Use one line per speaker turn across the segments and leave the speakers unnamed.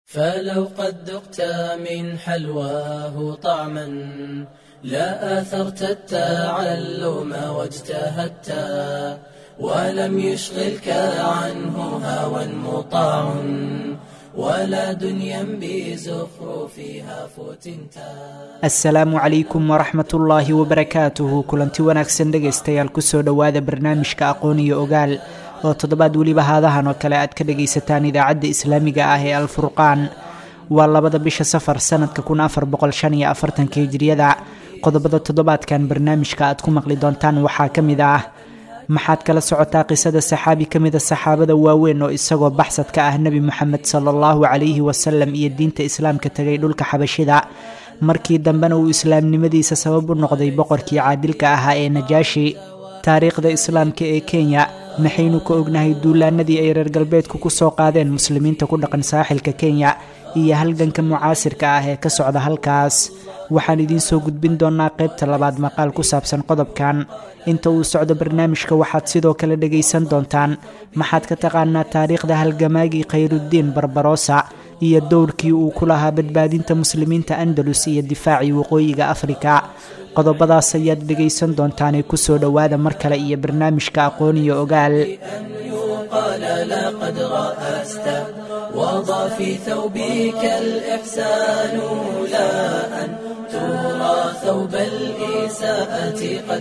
فلو قد ذقت من حلواه طعما لا آثرت التعلم واجتهدت ولم يشغلك عنه هوى مطاع ولا دنيا بزخرفها فتنتا
asalaamu calaykum waraxmat ullaahi wabarakaatuhu kulanti wanaagsan dhegaystayaal kusoo dhowaada barnaamijka aqoon iyo ogaal oo toddobaad weliba haadahan oo kale aad ka dhagaysataan idaacadda islaamiga ah ee alfurqaan waa labada bisha safar sanadka kun afar boqol shan iyo afartanka hijriyada qodobada toddobaadkan barnaamijka aad ku maqli doontaan waxaa ka mid ah maxaad kala socotaa qisada saxaabi ka mida saxaabada waaweyn oo isagoo baxsad ka ah nebi moxamed sala allahu calayhi wasalam iyo diinta islaamka tegay dhulka xabashida markii dambena uu islaamnimadiisa sabab u noqday boqorkii caadilka ahaa ee najaashi taariikhda islaamka ee kenya maxaynu ka ognahay duulaanadii ay reer galbeedku ku soo qaadeen muslimiinta ku dhaqan saaxilka kenya iyo halganka mucaasirka ah ee ka socda halkaas waxaan idiin soo gudbin doonaa qaybta labaad maqaal ku saabsan qodobkan inta uu socdo barnaamijka waxaad sidoo kale dhagaysan doontaan maxaad ka taqaanaa taariikhda halgamaagii khayrudiin barbarosa iyo dowrkii uu ku lahaa badbaadinta muslimiinta andalus iyo difaacii waqooyiga afrika qodobadaas ayaad dhegaysan doontaanee kusoo dhowaada mar kale iyo barnaamijka aqoon iyo ogaal
أن يقال لقد رأست وضع في ثوبك الإحسان لا أن ترى ثوب الإساءة قد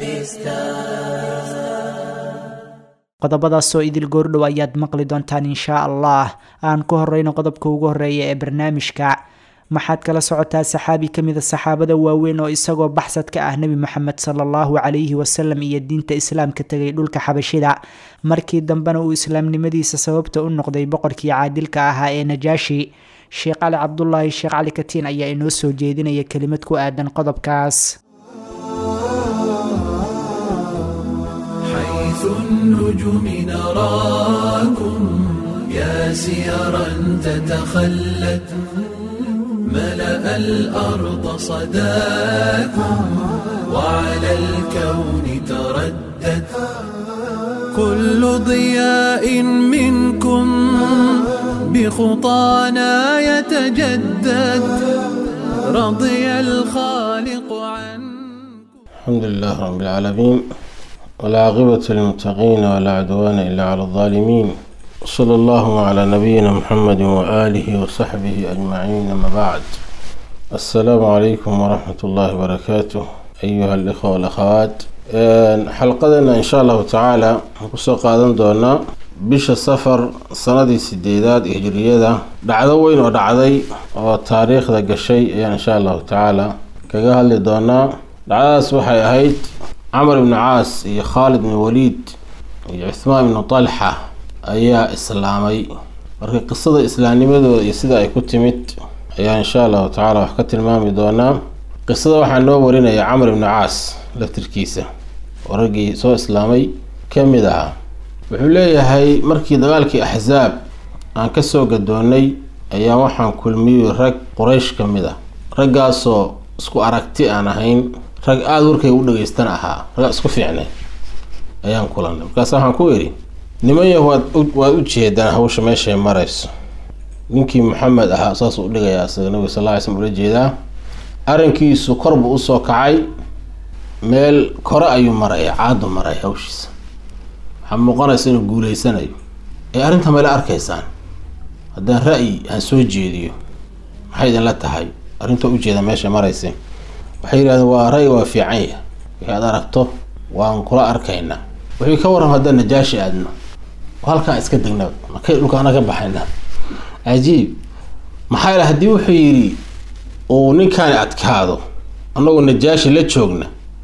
لبستا
qodobadaasoo idil goordhow ayaad maqli doontaan inshaa allah aan ku horeyno qodobka ugu horeeya ee barnaamijka maxaad kala socotaa saxaabi ka mida saxaabada waaweyn oo isagoo baxsad ka ah nebi moxamed sala allahu calayhi wasalam iyo diinta islaamka tegay dhulka xabashida markii dambena uu islaamnimadiisa sababta u noqday boqorkii caadilka ahaa ee najaashi sheekh cali cabdulaahi sheekh cali katiin ayaa inoo soo jeedinaya kelimad ku aadan qodobkaas
حيث النجوم نراكم يا سيرا تتخلت ملأ الأرض صداكم وعلى الكون تردت كل ضياء منكم بخطانا يتجدد رضي الخالق عنكم
الحمد لله رب العالمين والعاقبة للمتقين ولا عدوان إلا على الظالمين صلى الله على نبينا محمد وآله وصحبه أجمعين أما بعد السلام عليكم ورحمة الله وبركاته أيها الإخوة والأخوات حلقتنا إن شاء الله تعالى kusoo qaadan doonaa bisha safar sanadii sideedaad hijriyada dhacdo weyn oo dhacday oo taariikhda gashay ayaan insha allahu tacaala kaga hadli doonaa dhacdadaas waxay ahayd camar ibnu caas iyo khaalid ibnu waliid iyo cuhmaan ibnu talxa ayaa islaamay marka qisada islaamnimadooda iyo sida ay ku timid ayaa insha allahu tacaala wax ka tilmaami doonaa qisada waxaa noo warinaya camar ibnu caas laftirkiisa oo raggii soo islaamay ka mid ahaa wuxuu leeyahay markii dagaalkii axsaab aan kasoo gadoonnay ayaa waxaan kulmiyey rag quraysh ka mid ah raggaasoo isku aragti aan ahayn rag aada warkay u dhageystan ahaa raggaa isku fiicnay ayaan kulannay markaas waxaan ku idhi niman yah waad waad u jeedaan hawsha meeshay marayso ninkii maxamed ahaa saasuu u dhigayaa isaga nabiga sal lla ly slm ula jeedaa arrinkiisu kor buu usoo kacay meel kore ayuu maraya caadu maraya hawshiisa waxaa muuqanaysa inuu guuleysanayo ee arrinta male arkaysaan haddaan ra-yi aan soo jeediyo maxay idinla tahay arrintoo ujeeda meesha maraysa waxay yidhahdeen waa ray waa fiican yah wixii aad aragto waan kula arkaynaa wixii ka warram haddaan najaashi aadno oo halkaan iska degnaba makay dhulkaana ka baxayna cajiib maxaa yidha haddii wuxuu yidhi uu ninkaani adkaado annagoo najaashi la joogna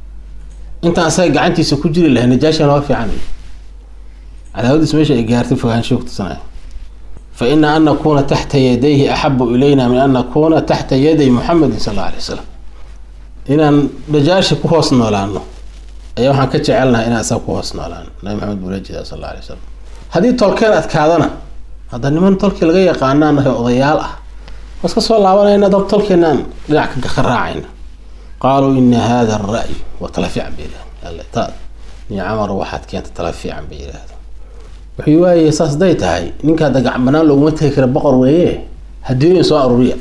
intaan asaga gacantiisa ku jiri lahay najaashina waa fiican cadaawadiis meesha ay gaartay fogaansho kutusanaya fa ina an nakuuna taxta yadayhi axabu ilayna min an nakuuna taxta yaday muxamedin sal alla alay wasalam inaan najaashi ku hoos noolaano ayaa waxaan ka jecelnahay inaan isaga ku hoos noolaano nabi maxamed buu la jeedaa sal alla alay wasalam haddii tolkeen adkaadana hadda niman tolkii laga yaqaanaan nahay odayaal ah waas ka soo laabanayna dab tolkeenaan dhinac ka raacayna qaaluu ina hada ara-y waa tala fiican bay yidhahdeen ni camar waxaad keenta tala fiican bay yidhahdeen wuxuu waaye saas day tahay ninkaa dagac banaan looguma tegi kara boqor weeye hadiyooyin soo aruuriya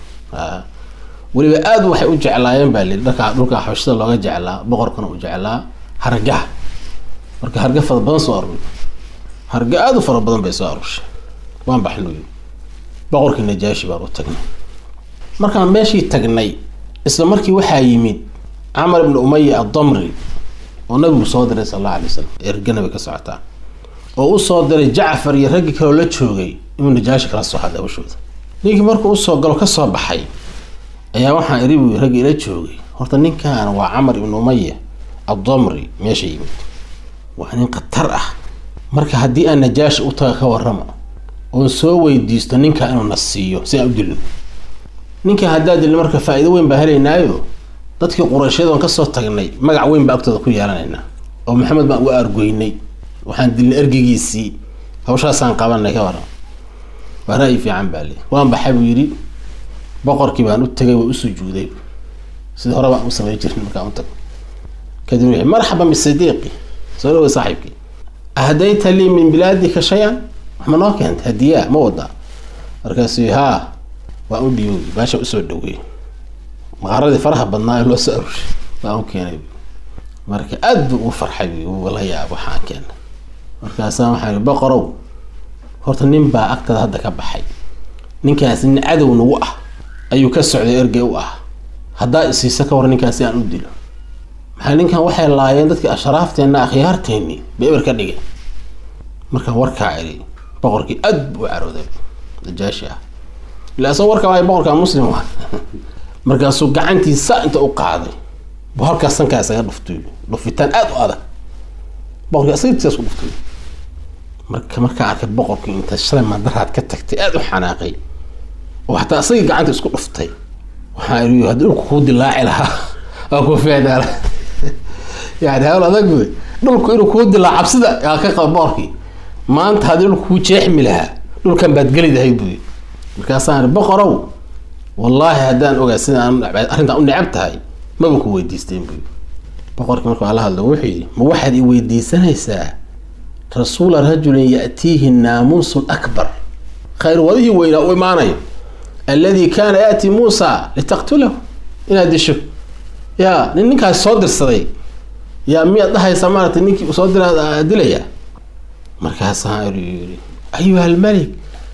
weliba aada waxay u jeclaayeen baa lii dharka dhulka xabashada looga jeclaa boqorkana u jeclaa hargaha marka harga fara badan soo aruuriy harga aada u fara badan bay soo aruurshay waan baxnuy boqorkii najaashi baan u tagnay markaan meeshii tagnay isla markii waxaa yimid camar ibni umaya addamri oo nabigu soo diray sal alla alay wasalam erga nabi ka socotaa oo u soo diray jacfar iyo raggii kaloo la joogay inuu najaashi kala soo hadla hawshooda ninkii markuu usoo galo kasoo baxay ayaa waxaan iri buu raggi ila joogay horta ninkan waa camar ibni umaya addamri meesha yimid waa nin khatar ah marka haddii aan najaashi u taga ka warrama oon soo weydiisto ninkaa inuu na siiyo si aan u dilno ninka haddaa dilno marka faa-iido weyn baa helaynaayo dadkii qurayshyada kasoo tagnay magac weyn baa agtooda ku yeelanaynaa oo maxamed baan uga argoynay waxaan dilnay ergegiisii hawshaasaan qabanay ka waran waa ra-yi fiican baa le waan baxay buu yidhi boqorkii baan u tegay waa u sujuuday sida hore baan u samey jirin markaan u tago kadib wuxuu marxaban bisadiiqi soo dhawey saaxiibkii ahdayta lii min bilaadika shay-an wax ma noo keentay hadiyaa ma wadaa markaasuu haa waan u dhiiboy baasha usoo dhaweey maqaaradii faraha badnaa ee loo soo aruushay baan u keenay marka aada buu ugu farxay uu la yaab waxaan keenay markaasaa waxaa ihi boqorow horta nin baa agtada hadda ka baxay ninkaasi nin cadow nagu ah ayuu ka socday ergey u ah haddaa isiisa ka war ninkaasi aan u dilo maxaa ninkan waxay laayeen dadkii ashraafteenna akhyaarteeni ba eber ka dhigay markaan warkaa idhi boqorkii aad buu u carooday najaashi ah ila asagoo warkaa waay boqorkaa muslim ah markaasuu gacantiisa inta u qaaday bu halkaas sankaa isaga dhuftay dhufitaan aada u adag boqorkii asagtisaas ku dhuftay marka markaa arkay boqorkii inta shalay mandaraad ka tagtay aada u xanaaqay oo hataa asagii gacanta isku dhuftay waxaa iri haddii dhulku kuu dilaaci lahaa waa kuu feedaala yani hawl adag wey dhulku inuu kuu dilaa cabsida aa ka qaba boqorkii maanta haddii dhulku kuu jeexmi lahaa dhulkan baad geli lahayd buy markaasaan iri boqorow wallaahi haddaan ogaa sida aan arrintaan u necab tahay maba ku weydiisteen buy boqorkii marka waa la hadlo wuxuu yidhi ma waxaad i weydiisanaysaa rasuula rajulin ya'tiihi naamuusu akbar khayr wadihii weynaa u imaanayo alladii kaana yaati muusa litaqtulahu inaad disho yaa nin ninkaas soo dirsaday yaa miyaad dhahaysaa maaragtay ninkii soo dira dilaya markaasaa yii ayuha almalik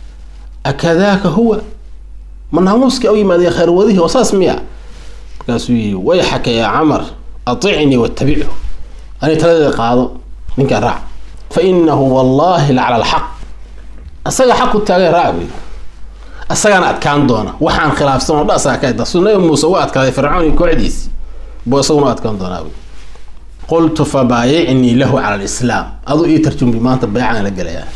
akadaaka huwa ma naamuuskii u yimaadaya khayr wadihii oo saas miya markaasuu yii wayxaka yaa camar aticnii watabichu ani taladeeda qaado ninkaa raac fa inahu wallahi la cala alxaq asaga xaq u taagay raac buy asagaana adkaan doona waxaan khilaafsan oo dha asaga ka da su nabi muuse u adkaaday fircoon iyo kooxdiisi buu isaguna u adkaan doonaa buy qultu fabaayicnii lahu cala alislaam aduu ii tarjumbi maanta baycaan la gelayaa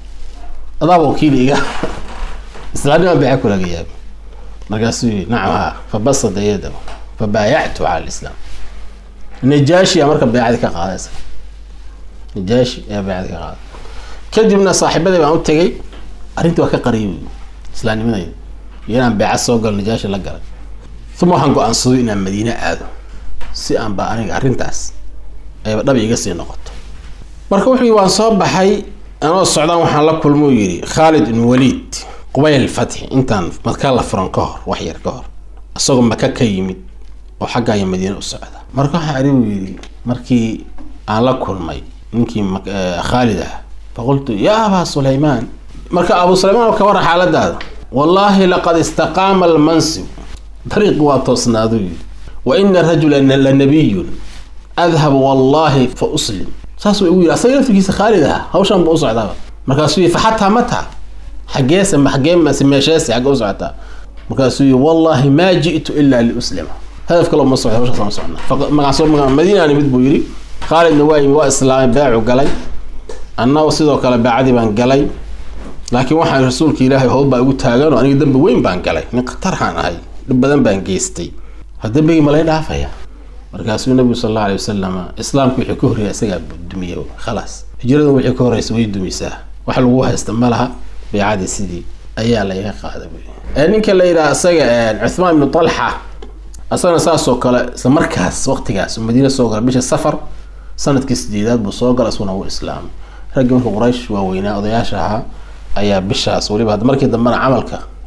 adaaba wakiil iga islaamnimaa bayca kulagayaa markaasuu yii nacam haa fabasada yadahu fabaayactu cala alislaam najaashi aa marka baycadii ka qaadaysa najaashi ayaa baycadii ka qaaday kadibna saaxiibadii baan u tegay arrintii waa ka qariyay islaamnimadayda iyo inaan beeca soo galo najaashi la galay uma waxaan go-aansado inaan madiine aado si aan ba aniga arrintaas ayba dhab iga sii noqoto marka wuxuu yii waan soo baxay anoo socdaan waxaan la kulmuu yidhi khaalid ibn waliid qubayl fatxi intaan maka la furan ka hor wax yar ka hor isagoo maka ka yimid oo xaggaayo madiine u socda marka waxaa ari uu yidhi markii aan la kulmay ninkii khaalid ah faqultu yaa abaa sulaymaan marka abu sulaymaan ka wara xaaladaada wallaahi laqad istaqaama almansib dariiqi waa toosnaaduu yidhi wa ina rajula la nabiyun adhab wallahi fa uslim saasuu igu yidhi asaga laftirkiisa khaalid aha hawshan buu u socdaaba markaasuu yidhi faxataa mata xageese xagee meesheese xagge u socotaa markaasuu yidhi wallahi maa ji'tu ilaa liuslima hadaf kale uma socda hawshaas uma socnaa magaasoo madiinaan mid buu yidhi khaalidna waa yimi waa islaamay beecu galay annagu sidoo kale beecadii baan galay laakiin waxaan rasuulka ilaahay howl baa igu taagan oo aniga dembi weyn baan galay nin khatarhaan ahay dhib badan baan geystay ha dembigii malay dhaafaya markaasuu nabigu sal alla alay wasalam islaamku wixii ka horreeya isagaa dumiye khalaas hijradan wixii ka horreysa way dumisaa wax lagu haysta ma laha beecadii sidii ayaa layga qaada ninka la yidhaha isaga cuthmaan ibnu talxa asagana saasoo kale isla markaas waqtigaas madiina soo gala bisha safar sanadkii sideedaad buu soo gala isaguna wuu islaamay raggii marka quraysh waaweynaa odayaasha ahaa ayaa bishaas weliba hadda markii dambena camalka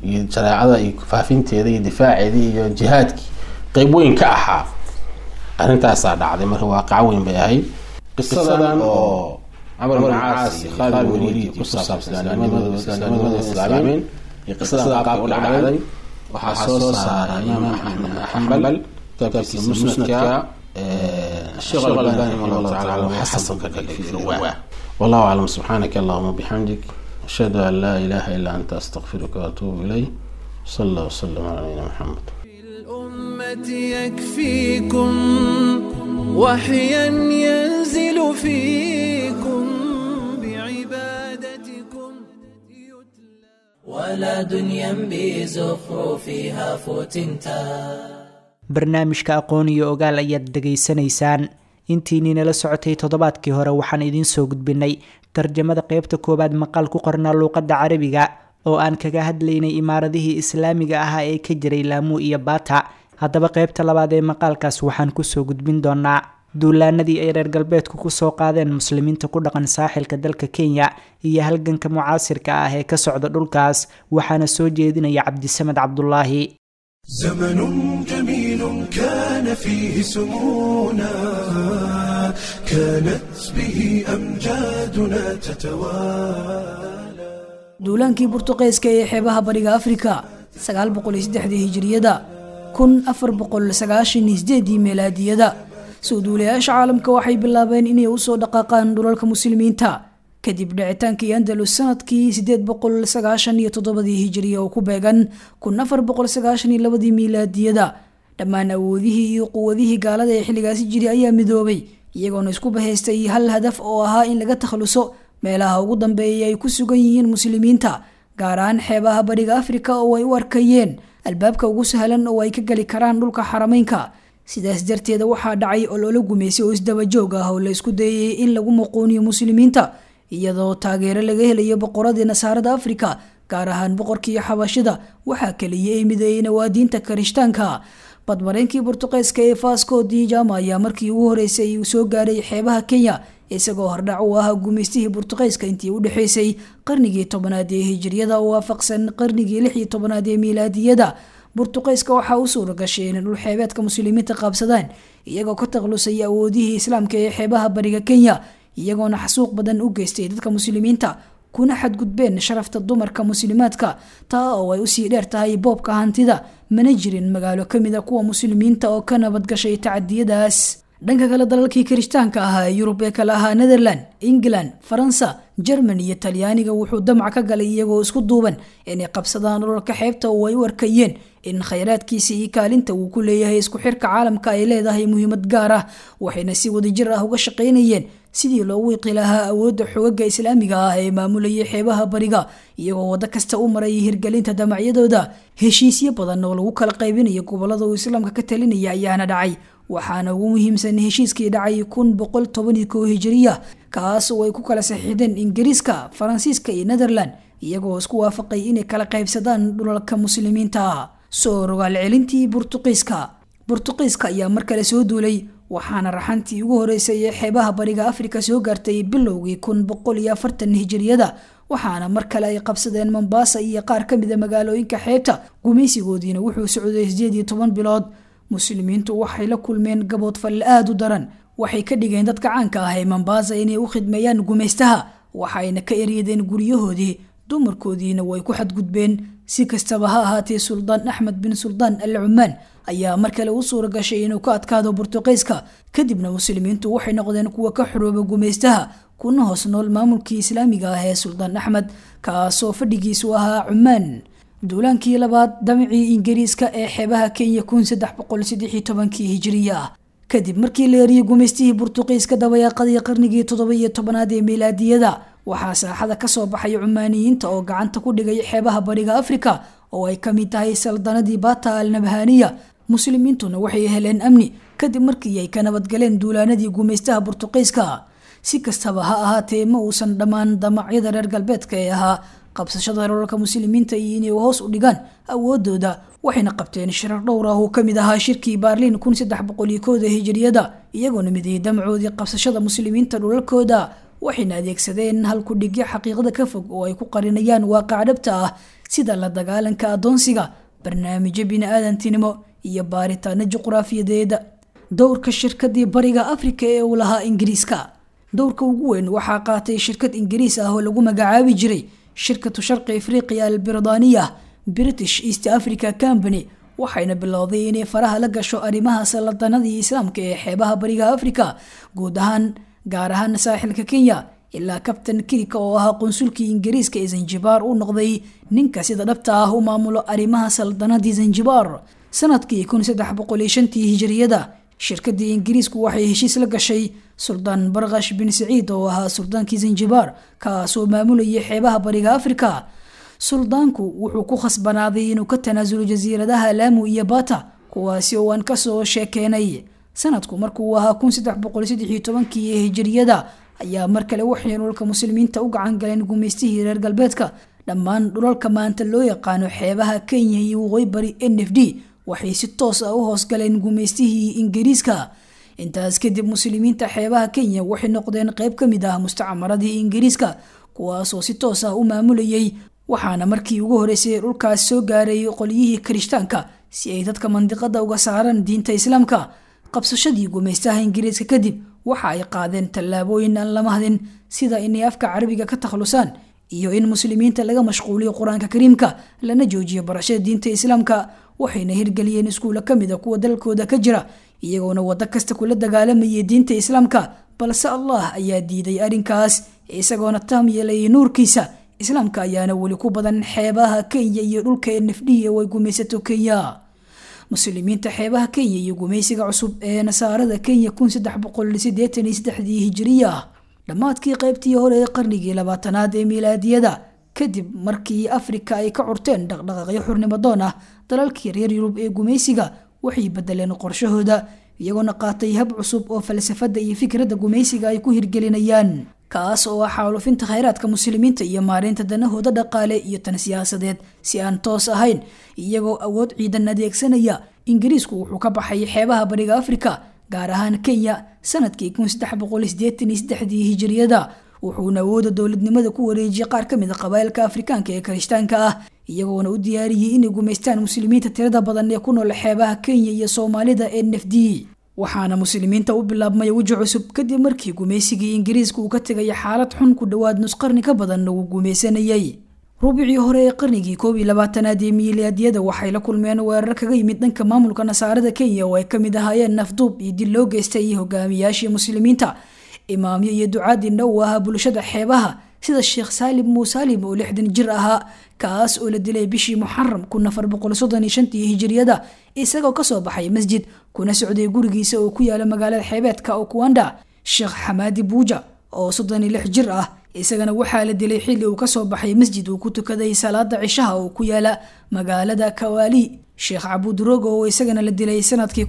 iyo shareecada iyo faafinteeda iyo difaaceeda iyo jihaadkii qeyb weyn ka ahaa arrintaasaa dhacday marka waaqaco weyn bay ahayd qisadan oo camar bin caas iyo khaalid bin waliid ku saabsan islaamnimadooda islaamnimadooda islaameen iyo qisada qaabka u dhacday waxaa soo saaray imaam axmed bin xambal kitaabkiisa musnadka الشيخ الألباني رحمه الله تعالى وحسن كذلك في رواه والله أعلم سبحانك اللهم وبحمدك أشهد أن لا إله إلا أنت أستغفرك وأتوب إليه صلى الله وسلم على نبينا محمد
الأمة يكفيكم وحيا ينزل فيكم بعبادتكم يتلى
ولا دنيا بزخرفها فتنتا
barnaamijka aqoon iyo ogaal ayaad dhegaysanaysaan intiinii nala socotay toddobaadkii hore waxaan idiin soo gudbinay tarjamada qeybta koowaad maqaal ku qornaa luuqadda carabiga oo aan kaga hadlaynay imaaradihii islaamiga ahaa ee ka jiray laamuu iyo baata haddaba qeybta labaad ee maqaalkaas waxaan kusoo gudbin doonaa duulaanadii ay reer galbeedku kusoo qaadeen muslimiinta ku dhaqan saaxilka dalka kenya iyo halganka mucaasirka ah ee ka socda dhulkaas waxaana soo jeedinaya cabdisamed cabdulaahi
زمن جميل كان فيه سمونا كانت به أمجادنا تتوالى
duulaankii burtuqeeska ee xeebaha bariga afrika hijiriyada meelaadiyada soo duulayaasha caalamka waxay bilaabeen inay usoo dhaqaaqaan dhulalka muslimiinta kadib dhicitaankii andalus sanadkii ii hijiriya oo ku beegan ii miilaadiyada dhammaan awoodihii iyo quwadihii gaalada ee xilligaasi jiri ayaa midoobay iyagoona isku bahaystay hal hadaf oo ahaa in laga takhluso meelaha ugu dambeeyay ay ku sugan yihiin muslimiinta gaar ahaan xeebaha bariga afrika oo ay u arkayeen albaabka ugu sahlan oo ay ka geli karaan dhulka xarameynka sidaas darteeda waxaa dhacay ololo gumeysay oo isdabajoog ah oo la isku dayay in lagu muquuniyo muslimiinta iyadoo taageero laga helayo boqoradii nasaarada afrika gaar ahaan boqorkii xabashida waxaa kaliya ay mideeyey nawaadiinta karishtaanka badmareynkii burtuqeeska ee fasco di jama ayaa markii ugu horeysay uu soo gaaray xeebaha kenya isagoo hordhac u ahaa gumeystihii burtuqeeska intii u dhexeysay qarnigii tobanaad ee hijiriyada oo waafaqsan qarnigii lix iyo tobanaad ee miilaadiyada burtuqeyska waxaa u suura gashay inay dhul xeebeedka muslimiinta qaabsadaan iyagoo ka taklusay awoodihii islaamka ee xeebaha bariga kenya iyagoona xasuuq badan u geystay dadka muslimiinta kuna xadgudbeen sharafta dumarka muslimaadka taa oo ay usii dheer tahay boobka hantida mana jirin magaalo kamid a kuwa muslimiinta oo ka nabadgashay tacadiyadaas dhanka kale dalalkii kirishtaanka ahaa ee yurub ee kale ahaa netherland england faransa jerman iyo talyaaniga wuxuu damca ka galay iyagoo isku duuban inay qabsadaan dhulalka xeebta oo ay u arkayeen in khayraadkiisa iyo kaalinta uu ku leeyahay isku xirka caalamka ay leedahay muhiimad gaar ah waxayna si wadajir ah uga shaqaynayeen sidii loogu iqi lahaa awoodda xogaga islaamiga ah ee maamulayay xeebaha bariga iyagoo waddo kasta u marayay hirgelinta damacyadooda heshiisyo badan oo lagu kala qaybinayo gobolada uu islaamka ka talinaya ayaana dhacay waxaana ugu muhiimsan heshiiskii dhacay kun boqol toban iyo kow hijiriya kaas oo ay ku kala saxiixdeen ingiriiska faransiiska iyo netherland iyagoo isku waafaqay inay kala qaybsadaan dhulalka muslimiinta soo rogaal celintii burtuqiiska burtuqiiska ayaa mar kale soo duulay waxaana raxantii ugu horeysay ee xeebaha bariga afrika soo gaartay bilowgii kun boqol iyo afartan hijiriyada waxaana mar kale ay qabsadeen mombasa iyo qaar ka mida magaalooyinka xeebta gumaysigoodiina wuxuu socday sideed iyo toban bilood muslimiintu waxay la kulmeen gabood falle aada u daran waxay ka dhigeen dadka caanka ah ee mombasa inay u khidmeeyaan gumaystaha waxayna ka eryadeen guryahoodii dumarkoodiina way ku xadgudbeen si kastaba ha ahaatee suldaan axmed bin suldaan al cumaan ayaa mar kale u suura gashay inuu ka adkaado burtuqeyska kadibna muslimiintu waxay noqdeen kuwa ka xorooba gumaystaha kuna hoos nool maamulkii islaamiga ah ee suldaan axmed kaasoo fadhigiisu ahaa cumaan duulaankii labaad damcii ingiriiska ee xeebaha kenya kun saddex boqol saddex iyo tobankii hijiriya ah kadib markii la eriyey gumaystihii burtuqiiska dabayaaqadii qarnigii toddoba iyo tobanaad ee miilaadiyada waxaa saaxada kasoo baxay cumaaniyiinta oo gacanta ku dhigay xeebaha bariga afrika oo ay kamid tahay saldanadii bata al nabhaniya muslimiintuna waxay heleen amni kadib markii ay ka nabadgaleen duulaanadii gumaystaha burtuqiiska si kastaba ha ahaatee ma uusan dhammaan damacyada reer galbeedka ee ahaa qabsashada rolalka muslimiinta iyo inay hoos u dhigaan awoodooda waxayna qabteen shirar dhowr ah oo kamid ahaa shirkii baarliin kun saddex boqol iyo kooda hijiriyada iyagoona midayay damacoodii qabsashada muslimiinta dhulalkooda waxayna adeegsadeen halkudhigyo xaqiiqada ka fog oo ay ku qarinayaan waaqac dhabta ah sida la dagaalanka adoonsiga barnaamijyo bini-aadantinimo iyo baaritaano juqraafiyadeeda dowrka shirkadii bariga afrika ee uu lahaa ingiriiska dowrka ugu weyn waxaa qaatay shirkad ingiriis ah oo lagu magacaabi jiray shirkatu sharqi afriqiya albirdaniya british east africa company waxayna bilowday inay faraha la gasho arrimaha saladanadii islaamka ee xeebaha bariga afrika guud ahaan gaar ahaan saaxilka kenya ilaa kabtan kirika oo ahaa qunsulkii ingiriiska ee zanjibaar u noqday ninka sida dhabta ah u maamulo arrimaha saldanadii zanjibaar sanadkii tii hijiriyada shirkadii ingiriisku waxay heshiis la gashay suldaan barkash bin saciid oo ahaa suldaankii zanjibaar kaasoo maamulayay xeebaha bariga afrika suldaanku wuxuu ku khasbanaaday inuu ka tanaasulo jasiiradaha laamu iyo bata kuwaasi oo aan kasoo sheekeenay sanadku markuu ahaa kii ee hijiriyada ayaa mar kale waxay dhulalka muslimiinta u gacan galeen gumaystihii reer galbeedka dhammaan dhulalka maanta loo yaqaano xeebaha kenya iyo waqooyi bari n f d waxay si toos ah u hoosgaleen gumaystihii ingiriiska intaas kadib muslimiinta xeebaha kenya waxay noqdeen qeyb ka mid ah mustacmaradii ingiriiska kuwaasoo si toos ah u maamulayay waxaana markii ugu horeysay dhulkaas soo gaaray qolyihii kirishtaanka si ay dadka mandiqada uga saaraan diinta islaamka qabsashadii gumaystaha ingiriiska kadib waxa ay qaadeen tallaabooyin aan lama hadin sida inay afka carabiga ka takhalusaan iyo in muslimiinta laga mashquuliyo qur-aanka kariimka lana joojiyo barashada diinta islaamka waxayna hirgeliyeen iskuulla ka mid a kuwa dalkooda ka jira iyagoona waddo kasta kula dagaalamayay diinta islaamka balse allah ayaa diiday arrinkaas isagoona taam yeelayay nuurkiisa islaamka ayaana weli ku badan xeebaha kenya iyo dhulka nfd oo ay gumaysato kenya muslimiinta xeebaha kenya iyo gumaysiga cusub ee nasaarada kenya dii hijiriya dhammaadkii qaybtii hore ee qarnigii labaatanaad ee miilaadiyada kadib markii afrika ay ka curteen dhaqdhaqaaqyo xurnimo doon ah dalalkii reer yurub ee gumaysiga waxay bedeleen qorshahooda iyagoona qaatay hab cusub oo falsafada iyo fikradda gumaysiga ay ku hirgelinayaan kaas oo ah xaalufinta khayraadka muslimiinta iyo maareynta danahooda dhaqaale iyo tan siyaasadeed si aan toos ahayn iyagoo awood ciidan adeegsanaya ingiriisku wuxuu ka baxay xeebaha bariga afrika gaar ahaan kenya sanadkii dii hijiriyada wuxuuna awooda dowladnimada ku wareejiyay qaar ka mid a qabaa'ilka afrikaanka ee kirishtaanka ah iyagoona u diyaariyey inay gumaystaan muslimiinta tirada badan ee ku nool xeebaha kenya iyo soomaalida n f d waxaana muslimiinta u bilaabmay weji cusub kadib markii gumaysigii ingiriiska uu ka tegaya xaalad xun ku dhowaad nusqarni ka badanna uu gumaysanayay rubicii hore ee qarnigii koob iyo labaatanaad ee miilaadiyada waxay la kulmeen weerar kaga yimid dhanka maamulka nasaarada kenya oo ay kamid ahaayeen nafduub iyo dil loo geystay hogaamiyaashii muslimiinta imaamyo iyo ducaadina uu ahaa bulshada xeebaha sida sheekh saalim muusaalim oo lixdan jir ahaa kaas oo la dilay bishii muxaram hijiriyada isagoo kasoo baxay masjid kuna socday gurigiisa oo ku yaala magaalada xeebeedka okuanda sheekh xamaadi buuja oo soddon iyo lix jir ah isagana waxaa la dilay xilli uu kasoo baxay masjid uu ku tukaday salaada cishaha oo ku yaala magaalada kawaali sheekh cabuudrogo oo isagana la dilay sanadkii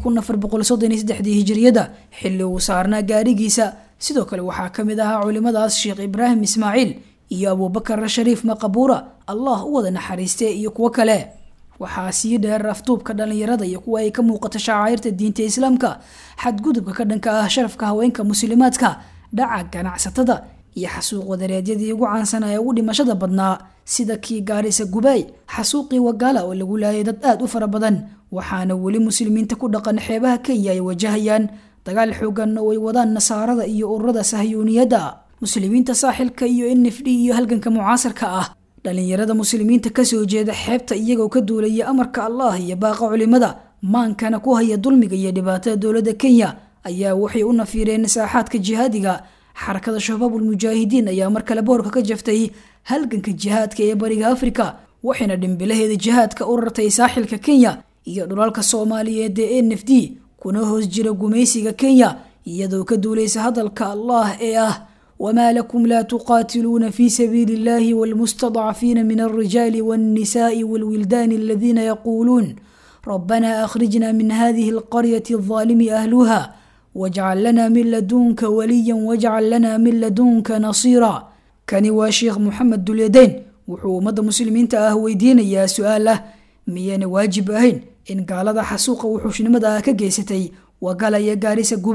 hijiriyada xilli uu saarnaa gaarigiisa sidoo kale waxaa ka mid ahaa culimadaas sheekh ibraahim ismaaciil iyo abuubakar shariif maqabuura allah u wada naxariiste iyo kuwo kale waxaa sii dheer afduubka dhalinyarada iyo kuwa ay ka muuqato shacairta diinta islaamka xadgudubka ka dhanka ah sharafka haweenka muslimaadka dhaca ganacsatada iyo xasuuq wadareedyadii ugu caansanaa ee ugu dhimashada badnaa sida kii gaarisa gubaay xasuuqii wagaala oo lagu laayay dad aada u fara badan waxaana weli muslimiinta ku dhaqan xeebaha kenya ay wajahayaan dagaal xoogan oo ay wadaan nasaarada iyo ururada sahyuuniyadda muslimiinta saaxilka iyo n f d iyo halganka mucaasarka ah dhalinyarada muslimiinta kasoo jeeda xeebta iyagoo ka duulaya amarka allah iyo baaqa culimada maankana ku haya dulmiga iyo dhibaatada dowladda kenya ayaa waxay u nafiireen saaxaadka jihaadiga xarakada shabaabul mujaahidiin ayaa mar kale boorka ka jaftay halganka jihaadka ee bariga afrika waxayna dhimbilaheeda jihaadka u rartay saaxilka kenya iyo dhulalka soomaaliyeed ee n f d kuna hoos jira gumaysiga kenya iyadoo ka duulaysa hadalka allah ee ah wma lakum la tuqaatiluuna fi sabiili اllahi wاlmustadcafiina min alrijaali wاnnisaءi wاlwildaani aladiina yaquuluun rabana akhrijna min hadihi اlqaryati الظaalimi ahluha wاjcal lana min ladunka waliya wاjcal lana min ladunka nasiira kani waa sheekh moxamed dulyadeyn wuxuu ummadda muslimiinta ah weydiinayaa su-aal ah miyayna waajib ahayn in gaalada xasuuqa wuxuushnimada ah ka geysatay wagala iyo gaarisa gubay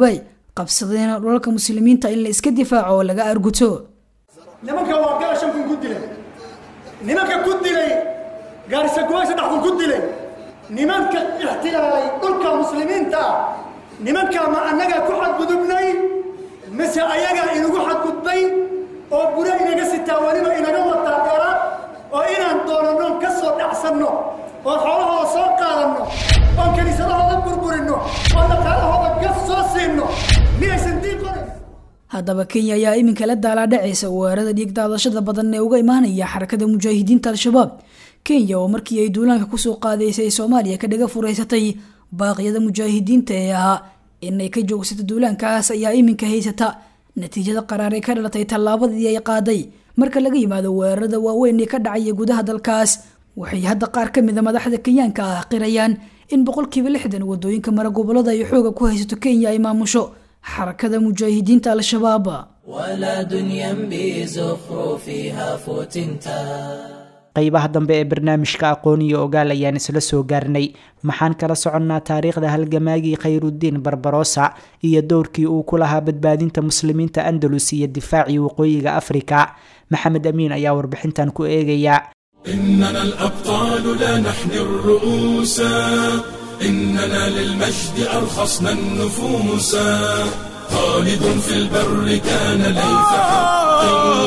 qabsadeena dhulalka muslimiinta in la iska difaaco oo laga arguto
nimanka waa gala shan kun ku dilay nimanka ku dilay gaarisa kuwa saddex kun ku dilay nimanka ixtilaalay dhulka muslimiinta nimankaa ma annagaa ku xadgudubnay mise ayagaa inagu xadgudbay oo bure inaga sitaa weliba inaga wataa dheeraad oo inaan doonanno ka soo dhacsanno oo xoolahooda soo qaadanno oon kiniisadahooda burburinno oo dhaqaalahooda gaf soo siinno miyaysan diin qorin
haddaba kenya ayaa iminka la daalaadhacaysa weerarada dhiig daadashada badan ee uga imaanaya xarakada mujaahidiinta al-shabaab kenya oo markii ay duulaanka kusoo qaadaysay soomaaliya ka dhaga furaysatay baaqyada mujaahidiinta ee ahaa inay ka joogsato duulaankaas ayaa iminka haysata natiijada qaraar ee ka dhalatay tallaabadii ay qaaday marka laga yimaado weerarada waaweyn ee ka dhacaya gudaha dalkaas waxay hadda qaar ka mida madaxda kenyaanka ah qirayaan in boqolkiiba lixdan wadooyinka mara gobolada ay xooga ku haysato kenya ay maamusho xarakada mujaahidiinta al-shabaab
ولا دنيا بزخرفها فتنتا
qaybaha dambe ee barnaamijka aqoon iyo ogaal ayaan isla soo gaarnay maxaan kala soconnaa taariikhda halgamaagii khayrudiin barbarosa iyo dowrkii uu ku lahaa badbaadinta muslimiinta andalus iyo difaacii waqooyiga afrika maxamed amiin ayaa warbixintan ku eegaya
إننا الأبطال لا نحن الرؤوس إننا للمجد أرخصنا النفوس خالد في البر كان ليث حق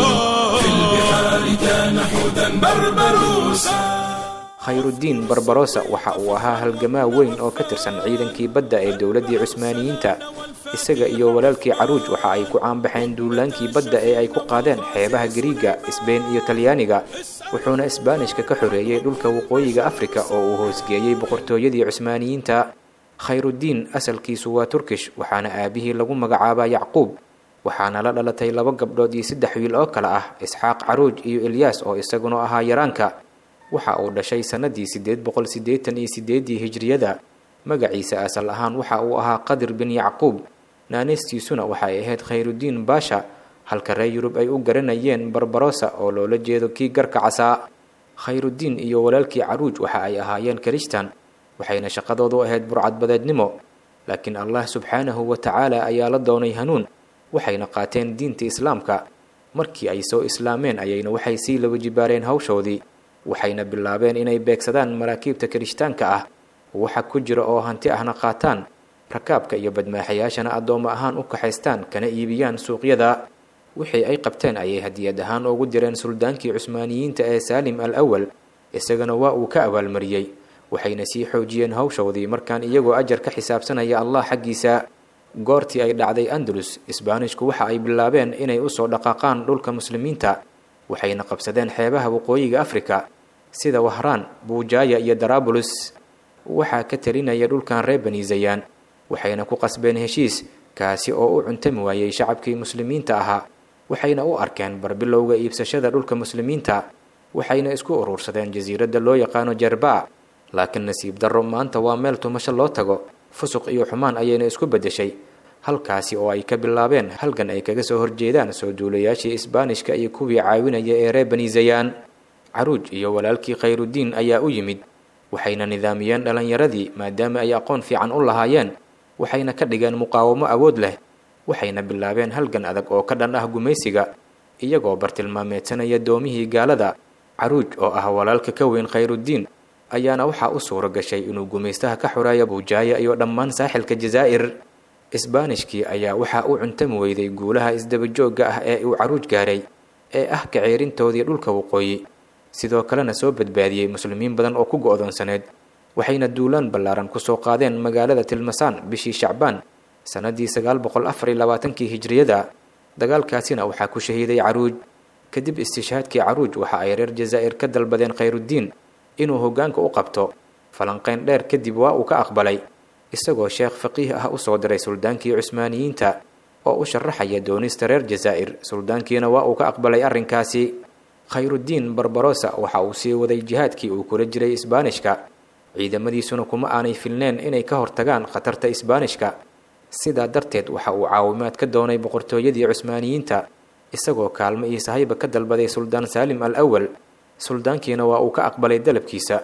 في البحار كان حودا بربروسا
khayrudiin barbarosa waxa uu ahaa halgamaa weyn oo ka tirsan ciidankii badda ee dowladdii cusmaaniyiinta isaga iyo walaalkii caruuj waxa ay ku caanbaxeen duulaankii badda ee ay ku qaadeen xeebaha gariiga isbeyn iyo talyaaniga wuxuuna isbaanishka ka xoreeyey dhulka waqooyiga afrika oo uu hoosgeeyey boqortooyadii cusmaaniyiinta khayrudiin asalkiisu waa turkish waxaana aabihii lagu magacaabaa yacquub waxaana la dhalatay laba gabdhood iyo saddex wiil oo kale ah isxaaq caruuj iyo ilyaas oo isaguna ahaa yaraanka waxa uu dhashay sannadii siddeed boqol siddeetan iyo sideedii hijriyada magaciisa asal ahaan waxa uu ahaa qadir bin yacquub naaneystiisuna waxay ahayd khayrudiin baasha halka reer yurub ay u garanayeen barbarosa oo loola jeedo kii garka casaa khayrudiin iyo walaalkii caruuj waxa ay ahaayeen kirishtan waxayna shaqadoodu ahayd burcadbadeednimo laakiin allah subxaanahu wa tacaala ayaa la doonay hanuun waxayna qaateen diinta islaamka markii ay soo islaameen ayayna waxay sii laba jibaareen hawshoodii waxayna bilaabeen inay beegsadaan maraakiibta kirishtaanka ah waxa ku jira oo hanti ahna qaataan rakaabka iyo badmaaxayaashana addoommo ahaan u kaxaystaan kana iibiyaan suuqyada wixii ay qabteen ayay hadiyad ahaan ugu direen suldaankii cusmaaniyiinta ee saalim al awal isagana waa uu ka abaalmariyey waxayna sii xoojiyeen hawshoodii markaan iyagoo ajar ka xisaabsanaya allah xaggiisa goortii ay dhacday andalus isbaanishku waxa ay bilaabeen inay usoo dhaqaaqaan dhulka muslimiinta waxayna qabsadeen xeebaha waqooyiga afrika sida wahraan buujaaya iyo darabulus waxaa ka talinaya dhulkan reer bani zayaan waxayna ku qasbeen heshiis kaasi oo u cuntami waayey shacabkii muslimiinta ahaa waxayna u arkeen barbilowga iibsashada dhulka muslimiinta waxayna isku urursadeen jasiiradda loo yaqaano jarbaa laakiin nasiib darro maanta waa meel tumasho loo tago fusuq iyo xumaan ayayna isku beddeshay halkaasi oo ay ka bilaabeen halgan ay kaga soo horjeedaan soo duulayaashii isbaanishka iyo kuwii caawinaya ee reer bani zayaan caruuj iyo walaalkii khayrudiin ayaa u yimid waxayna nidaamiyeen dhallinyaradii maadaama ay aqoon fiican u lahaayeen waxayna ka dhigeen muqaawamo awood leh waxayna bilaabeen halgan adag oo ka dhan ah gumaysiga iyagoo bartilmaameedsanaya doomihii gaalada caruuj oo ah walaalka ka weyn khayrudiin ayaana waxaa u suuro gashay inuu gumaystaha ka xoreeyo buujaaya iyo dhammaan saaxilka jazaa'ir isbaanishkii ayaa waxaa u cuntami weyday guulaha isdabajoogga ah ee uu caruuj gaaray ee ah kaceerintoodii dhulka waqooyi sidoo kalena soo badbaadiyey muslimiin badan oo ku go'doonsaneed waxayna duulaan ballaaran kusoo qaadeen magaalada tilmasaan bishii shacbaan sannadii sagaal boqol afar iyo labaatankii hijriyada dagaalkaasina waxaa ku shahiiday caruuj kadib istishhaadkii caruuj waxa ay reer jazaa'ir ka dalbadeen khayrudiin inuu hoggaanka u qabto falanqayn dheer kadib waa uu ka aqbalay isagoo sheekh faqiih ah usoo diray suldaankii cusmaaniyiinta oo u sharaxaya doonista reer jazaa'ir suldaankiina waa uu ka aqbalay arrinkaasi khayrudiin barbarosa waxa uu sii waday jihaadkii uu kula jiray isbaanishka ciidamadiisuna kuma aanay filneen inay ka hortagaan khatarta isbaanishka sidaa darteed waxa uu caawimaad ka doonay boqortooyadii cusmaaniyiinta isagoo kaalmo iyo sahayba ka dalbaday suldaan saalim al awal suldaankiina waa uu ka aqbalay dalabkiisa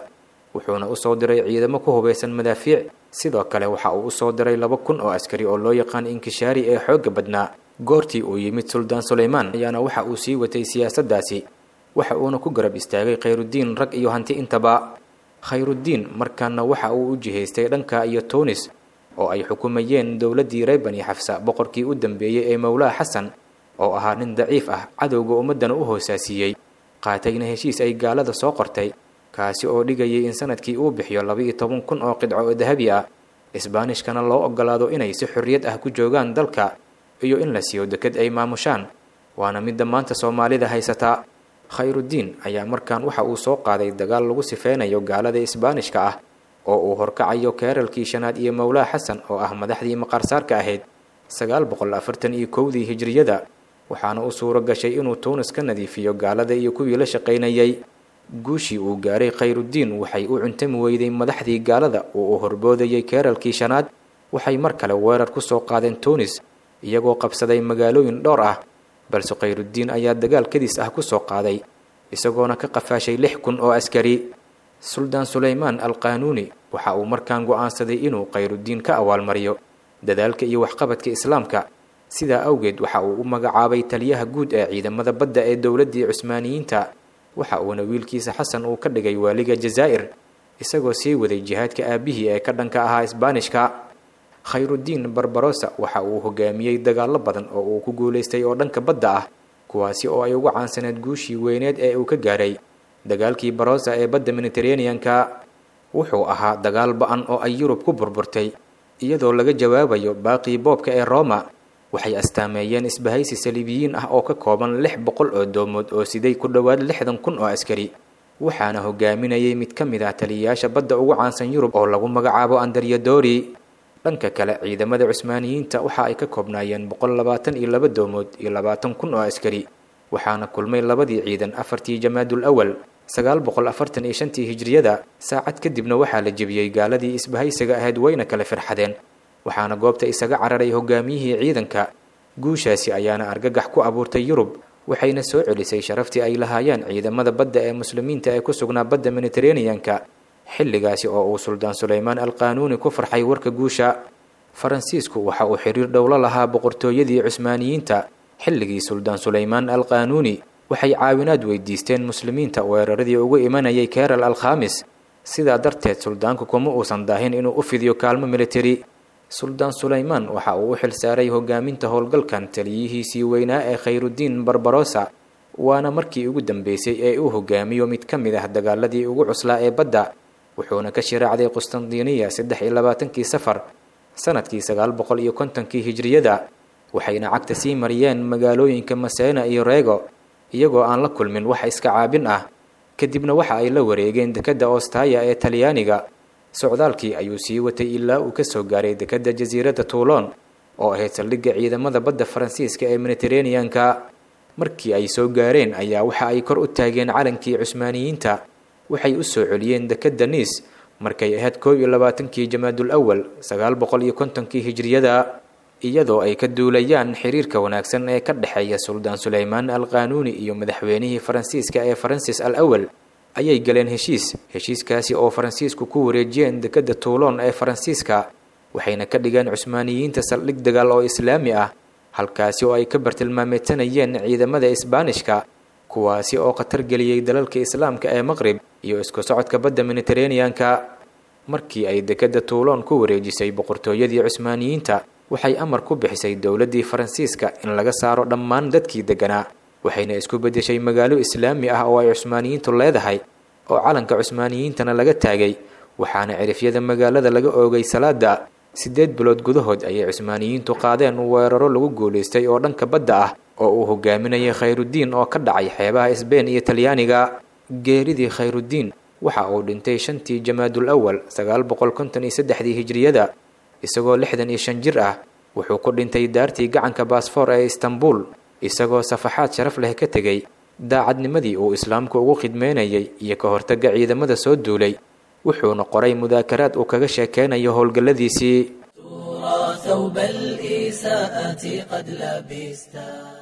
wuxuuna usoo diray ciidamo ku hubaysan madaafiic sidoo kale waxa uu usoo diray laba kun oo askari oo loo yaqaan inkishaari ee xoogga badnaa goortii uu yimid suldaan sulaymaan ayaana waxa uu sii watay siyaasaddaasi waxa uuna ku garab istaagay khayrudiin rag iyo hanti intaba khayrudiin markaana waxa uu u jihaystay dhanka iyo tuunis oo ay xukumayeen dowladdii reer bani xafsa boqorkii u dambeeyey ee mowlaa xasan oo ahaa nin daciif ah cadowga ummaddana u hoosaasiyey qaatayna heshiis ay gaalada soo qortay kaasi oo dhigayay in sanadkii uu bixiyo laba-iyo toban kun oo qidco oo dahabi ah isbaanishkana loo ogolaado inay si xorriyad ah ku joogaan dalka iyo in la siiyo deked ay maamushaan waana midda maanta soomaalida haysataa khayrudiin ayaa markaan waxa uu soo qaaday dagaal lagu sifeynayo gaalada isbaanishka ah oo uu horkacayo keeralkii shanaad iyo mowlaa xasan oo ah madaxdii maqaarsaarka ahayd sagaal boqol afartan iyo kowdii hijriyada waxaana u suuro gashay inuu tuunis ka nadiifiyo gaalada iyo kuwii la shaqaynayay guushii uu gaaray khayrudiin waxay u cuntami weyday madaxdii gaalada oo uu horboodayay keeralkii shanaad waxay mar kale weerar ku soo qaadeen tuunis iyagoo qabsaday magaalooyin dhowr ah balse khayrudiin ayaa dagaal kadis ah ku soo qaaday isagoona ka qafaashay lix kun oo askari suldaan sulaymaan al qaanuuni waxa uu markaan go'aansaday inuu khayrudiin ka abaalmariyo dadaalka iyo waxqabadka islaamka sidaa awgeed waxa uu u magacaabay taliyaha guud ee ciidamada badda ee dowladdii cusmaaniyiinta waxa uuna wiilkiisa xasan uu ka dhigay waaliga jazaa'ir isagoo sii waday jihaadka aabbihii ee ka dhanka ahaa isbaanishka khayrudiin barbarosa waxa uu hogaamiyey dagaallo badan oo uu ku guulaystay oo dhanka badda ah kuwaasi oo ay ugu caansaneed guushii weyneed ee uu ka gaaray dagaalkii barosa ee badda mediteraneanka wuxuu ahaa dagaal ba-an oo ay yurub ku burburtay iyadoo laga jawaabayo baaqii boobka ee roma waxay astaameeyeen isbahaysi saliibiyiin ah oo ka kooban lix boqol oo doomood oo siday ku dhowaad lixdan kun oo askari waxaana hogaaminayay mid ka mid ah taliyayaasha badda ugu caansan yurub oo lagu magacaabo andaryadori dhanka kale ciidamada cusmaaniyiinta waxa ay ka koobnaayeen boqol labaatan iyo laba doomood iyo labaatan kun oo askari waxaana kulmay labadii ciidan afartii jamaadul awal sagaal boqol afartan iyo shantii hijriyada saacad kadibna waxaa la jebiyey gaaladii isbahaysiga ahayd wayna kale firxadeen waxaana goobta isaga cararay hogaamiyihii ciidanka guushaasi ayaana argagax ku abuurtay yurub waxayna soo celisay sharaftii ay lahaayeen ciidamada badda ee muslimiinta ee ku sugnaa badda mediteraneanka xilligaasi oo uu suldaan sulaymaan al qaanuuni ku farxay warka guusha faransiisku waxa uu xiriir dhowlo lahaa boqortooyadii cusmaaniyiinta xilligii suldaan sulaymaan al qaanuuni waxay caawinaad weydiisteen muslimiinta weeraradii ugu imanayay keral al khamis sidaa darteed suldaanku kuma uusan daahin inuu u fidiyo kaalmo militari suldaan sulaymaan waxa uu u xil saaray hogaaminta howlgalkan taliyihiisii weynaa ee khayrudiin barbarosa waana markii ugu dambeysay ee uu hogaamiyo mid ka mid ah dagaaladii ugu cuslaa ee badda wuxuuna ka shiraacday qustandiniya saddex iyo labaatankii safar sanadkii sagaal boqol iyo kontonkii hijriyada waxayna cagta sii mariyeen magaalooyinka maseena iyo reego iyagoo aan la kulmin wax iska caabin ah kadibna waxa ay la wareegeen dekedda ostaya ee talyaaniga socdaalkii ayuu sii watay ilaa uu kasoo gaaray dekedda jasiiradda tuulon oo ahayd saldhigga ciidamada badda faransiiska ee mediteraneanka markii ay soo gaareen ayaa waxa ay kor u taageen calankii cusmaaniyiinta waxay u soo celiyeen dekedda niis markay ahayd koob iyo labaatankii jamaadul awal sagaal boqol iyo kontonkii hijriyada iyadoo ay ka duulayaan xiriirka wanaagsan ee ka dhexeeya suldaan sulaymaan al qaanuuni iyo madaxweynihii faransiiska ee faransis al awal ayay galeen heshiis heshiiskaasi oo faransiisku ku wareejiyeen dekedda tuulon ee faransiiska waxayna ka dhigeen cusmaaniyiinta saldhig dagaal oo islaami ah halkaasi oo ay ka bartilmaameedsanayeen ciidamada isbaanishka kuwaasi oo khatar geliyey dalalka islaamka ee maqrib iyo isku socodka badda mediteraneanka markii ay dekedda tuulon ku wareejisay boqortooyadii cusmaaniyiinta waxay amar ku bixisay dowladdii faransiiska in laga saaro dhammaan dadkii degganaa waxayna isku beddeshay magaalo islaami ah oo ay cusmaaniyiintu leedahay oo calanka cusmaaniyiintana laga taagay waxaana cirifyada magaalada laga oogay salaada siddeed bilood gudahood ayay cusmaaniyiintu qaadeen weeraro lagu guulaystay oo dhanka badda ah oo uu hogaaminayay khayrudiin oo ka dhacay xeebaha isbeen iyo talyaaniga geeridii khayrudiin waxa uu dhintay shantii jamaadul awal sagaal boqol konton iyo saddexdii hijriyada isagoo lixdan iyo shan jir ah wuxuu ku dhintay daartii gacanka baasfoor ee istanbul isagoo safaxaad sharaf leh ka tegey daacadnimadii uu islaamku ugu khidmeynayay iyo ka hortagga ciidamada soo duulay wuxuuna qoray mudaakaraad uu kaga sheekeynayo howlgalladiisii
ثوب الإساءة قد لبستا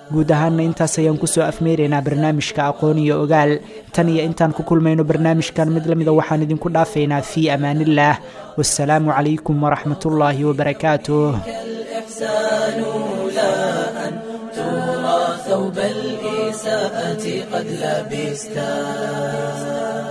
guud ahaanna intaas ayaan kusoo afmeeraynaa barnaamijka aqoon iyo ogaal tan iyo intaan ku kulmayno barnaamijkan mid lamida waxaan idinku dhaafaynaa fii amaanillaah wasalaamu calaykum waraxmatullaahi wabarakaatuh
الإحسان لا أن ترى ثوب الإساءة قد لبستا